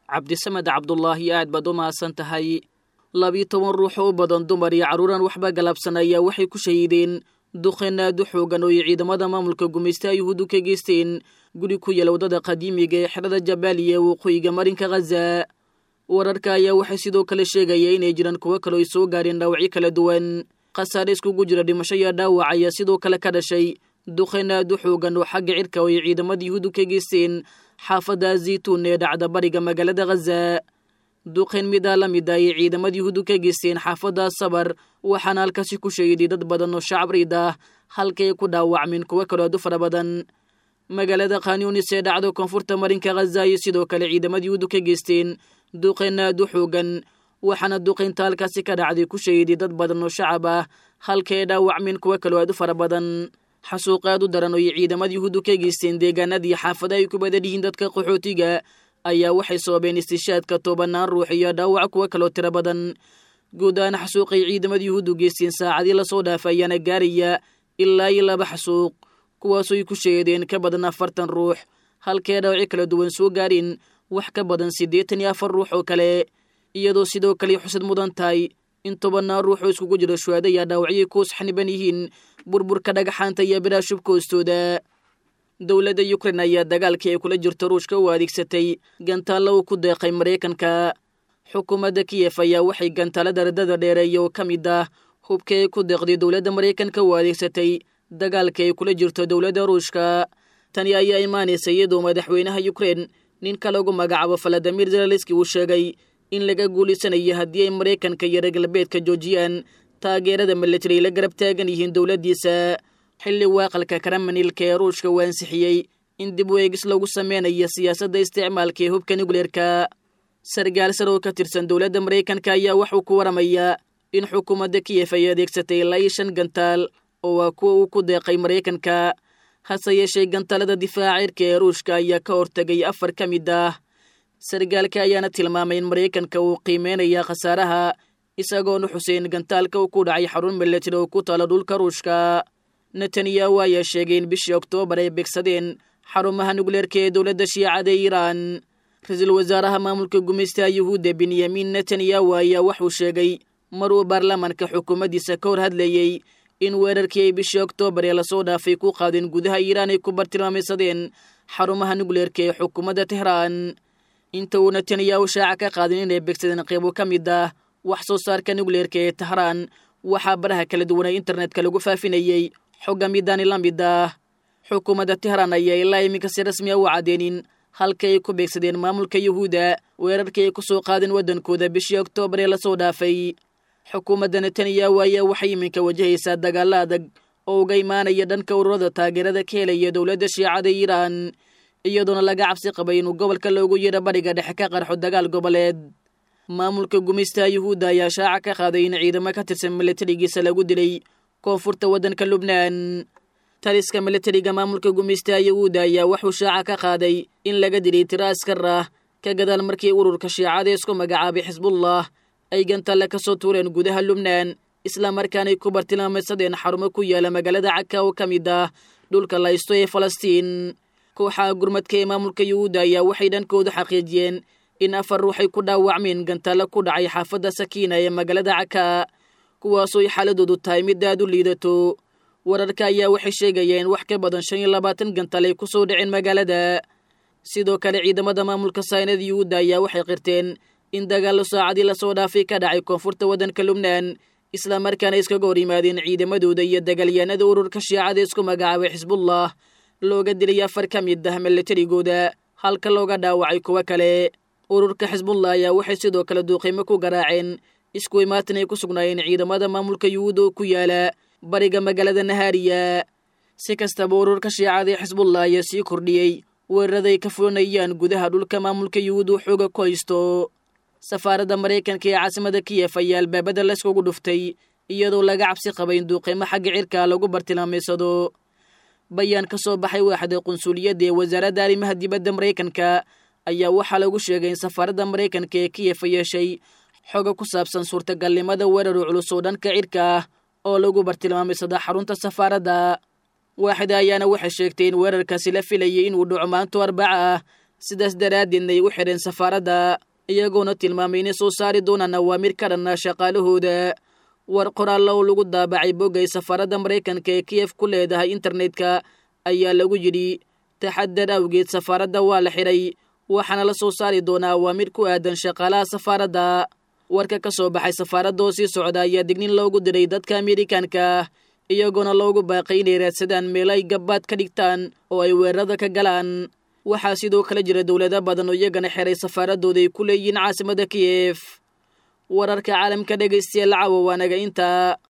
cabdisamed cabdulaahi aad baad u mahadsan tahay labiyo toban ruux oo u badan dumar iyo carruuran waxba galabsan ayaa waxay ku shahiideen duqeen aad u xoogan oo ay ciidamada maamulka gumaystaha yuhuuddu ka geysteen guri ku yaala waddada qadiimiga ee xerada jabaaliya waqooyiga marinka khaza wararka ayaa waxay sidoo kale sheegaya inay jiraan kuwo kaleo ay soo gaareen dhaawacyo kala duwan khasaare iskugu jira dhimasho iyo dhaawac ayaa sidoo kale ka dhashay duqeen aad u xoogan oo xagga cirka oo ay ciidamada yuhuuddu ka geysteen xaafadda zaytuun ee dhacda bariga magaalada khaza duqeen midaa la mid ah ay ciidamada yuhuuddu ka geysteen xaafadda sabar waxaana halkaasi ku shahiday dad badan oo shacab riid ah halkay ku dhaawacmeen kuwo kaloo aad u fara badan magaalada khanyunis ee dhacda koonfurta marinka khaza ayay sidoo kale ciidamada yuhuuddu ka geysteen duqeen aad u xoogan waxaana duqaynta halkaasi ka dhacday ku shahiday dad badan oo shacab ah halkay dhaawacmeen kuwo kaloo aad u fara badan xasuuq aad u daran oo ay ciidamada yuhuuddu ka geysteen deegaanadii xaafada ay ku badan yihiin dadka qaxootiga ayaa waxay sababeen istishaadka tobanaan ruux iyo dhaawac kuwo kaloo tiro badan guud ahaan xasuuqay ciidamada yuhuuddu geysteen saacadii lasoo dhaafay ayaana gaaraya ilaa iyo laba xasuuq kuwaasooy ku sheedeen ka badan afartan ruux halkee dhaawaci kala duwan soo gaareen wax ka badan siddeetan iyo afar ruux oo kale iyadoo sidoo kale xusad mudan tahay in tobannaan ruux oo iskugu jiro shuhaada ayaa dhaawacyay kuus xaniban yihiin burburka dhagaxaanta iyo biraa shubka hoostooda dowladda yukrain ayaa dagaalkii ay kula jirto ruushka u adeegsatay gantaalla uu ku deeqay maraykanka xukuumadda kiyef ayaa waxay gantaalada radada dheereeya oo ka mid ah hubka ay ku deeqday dowladda maraykanka u adeegsatay dagaalka ay kula jirto dowladda ruushka tani ayaa imaanaysa iyadoo madaxweynaha yukrain ninka lagu magacaabo valadimir zelaliski uu sheegay in laga guulaysanayo haddii ay maraykanka iyo reer galbeedka joojiyaan taageerada militari la garab taagan yihiin dowladdiisa xilli waaqalka karamanilka ee ruushka uu ansixiyey in dib u eegis lagu sameynayo siyaasadda isticmaalka ee hubka nukleerka sargaal sar oo ka tirsan dowladda maraykanka ayaa waxuu ku waramayaa in xukuumadda kiyef ay adeegsatay ilaa iyo shan gantaal oo waa kuwa uu ku deeqay maraykanka hase yeeshee gantaalada difaaca cirka ee ruushka ayaa ka hortegay afar ka mid ah sargaalka ayaana tilmaamay in maraykanka uu qiimeynaya khasaaraha isagoona xuseen gantaalka uu ku dhacay xarun milatari oo ku taala dhulka ruushka netanyahu ayaa sheegay in bishii oktoobar ay beegsadeen xarumaha nukleerka ee dowladda shiicada ee iiraan ra-iisul wasaaraha maamulka gumaystaha yuhuudda benyamin netanyahu ayaa waxuu sheegay mar uu baarlamaanka xukuumaddiisa ka hor hadlayey in weerarkii ay bishii oktoobar ee lasoo dhaafay ku qaadeen gudaha iiraan ay ku bartilmaamaysadeen xarumaha nukleerka ee xukuumadda tehraan inta uu netanyahu shaaca ka qaadin inay beegsadeen qeybo ka mid ah wax soo saarka nukleerka ee tehraan waxaa baraha kala duwanay internetka lagu faafinayey xogga midaani la mid ah xukuumadda tehraan ayaa ilaa iminka si rasmi a u caddeenin halka ay ku beegsadeen maamulka yuhuudda weerarkii ay ku soo qaadeen waddankooda bishii oktoobar ee lasoo dhaafay xukuumadda netanyahu ayaa waxay iminka wajahaysaa dagaalla adag oo uga imaanaya dhanka ururada taageerada ka helaya dowladda shiicada iiraan iyadoona laga cabsi qabay inuu gobolka loogu yeedho bariga dhexe ka qarxo dagaal goboleed maamulka gumaystaha yuhuudda ayaa shaaca ka qaaday in ciidamo ka tirsan milatarigiisa lagu dilay koonfurta waddanka lubnaan taliska milatariga maamulka gumaystaha yuhuudda ayaa waxuu shaaca ka qaaday in laga dilay tiro askar ah ka gadaal markii ururka shiicada isku magacaabay xisbullah ay gantalle ka soo tuureen gudaha lubnaan islamarkaanay ku bartilmaamaysadeen xarumo ku yaala magaalada caka oo ka mid ah dhulka laysto ee falastiin kooxaha gurmadka ee maamulka yuhuudda ayaa waxay dhankooda xaqiijiyeen in afar ruuxay ku dhaawacmeen gantalle ku dhacay xaafadda sakiina ee magaalada caka kuwaasoo ay xaaladoodu tahay mid aad u liidato wararka ayaa waxay sheegayeen in wax ka badan shan iyo labaatan gantaal ay ku soo dhaceen magaalada sidoo kale ciidamada maamulka saynada yuhuudda ayaa waxay qirteen in dagaallo saacadii lasoo dhaafay ka dhacay koonfurta waddanka lubnaan islamarkaana iskaga hor yimaadeen ciidamadooda iyo dagaalyahanada ururka shiicada isku magacaabay xisbullah looga dilay afar ka mid ah milatarigooda halka looga dhaawacay kuwo kale ururka xisbullah ayaa waxay sidoo kale duuqiimo ku garaaceen isku imaatin ay ku sugnaayeen ciidamada maamulka yuhuud oo ku yaala bariga magaalada nahaariya si kastaba ururka shiicada ee xisbullah ayaa sii kordhiyey weeraraday ka fulanayaan gudaha dhulka maamulka yuhuud uu xooga ku haysto safaaradda maraykanka ee caasimada kiyef ayaa albaabada layskugu dhuftay iyadoo laga cabsi qabay in duuqiimo xagga cirka lagu bartilmaamaysado bayaan ka soo baxay waaxda qunsuliyadda ee wasaaradda arrimaha dibadda maraykanka ayaa waxaa lagu sheegay in safaaradda maraykanka ee kiyef yeeshay xoga ku saabsan suurtagalnimada weerar culus oo dhanka cirka ah oo lagu bartilmaamaysada xarunta safaaradda waaxda ayaana waxay sheegtay in weerarkaasi la filayay inuu dhaco maanto arbaca ah sidaas daraaddeedna ay u xidheen safaaradda iyagoona tilmaamay inay soo saari doonaan awaamir ka dhanna shaqaalahooda war qoraallo oo lagu daabacay boggay safaaradda maraykanka ee kiyef ku leedahay internetka ayaa lagu yidhi taxadar awgeed safaaradda waa la xidhay waxaana la soo saari doonaa awaamir ku aadan shaqaalaha safaaradda warka ka soo baxay safaaradda oo sii socda ayaa dignin loogu diray dadka amerikanka iyagoona loogu baaqay inay raadsadaan meel ay gabbaad ka dhigtaan oo ay weerarada ka galaan waxaa sidoo kale jira dowlado badan oo iyagana xeray safaaradooda ay ku leeyihiin caasimada kiyef wararka caalamka dhegaystayaal cawa waanaga intaa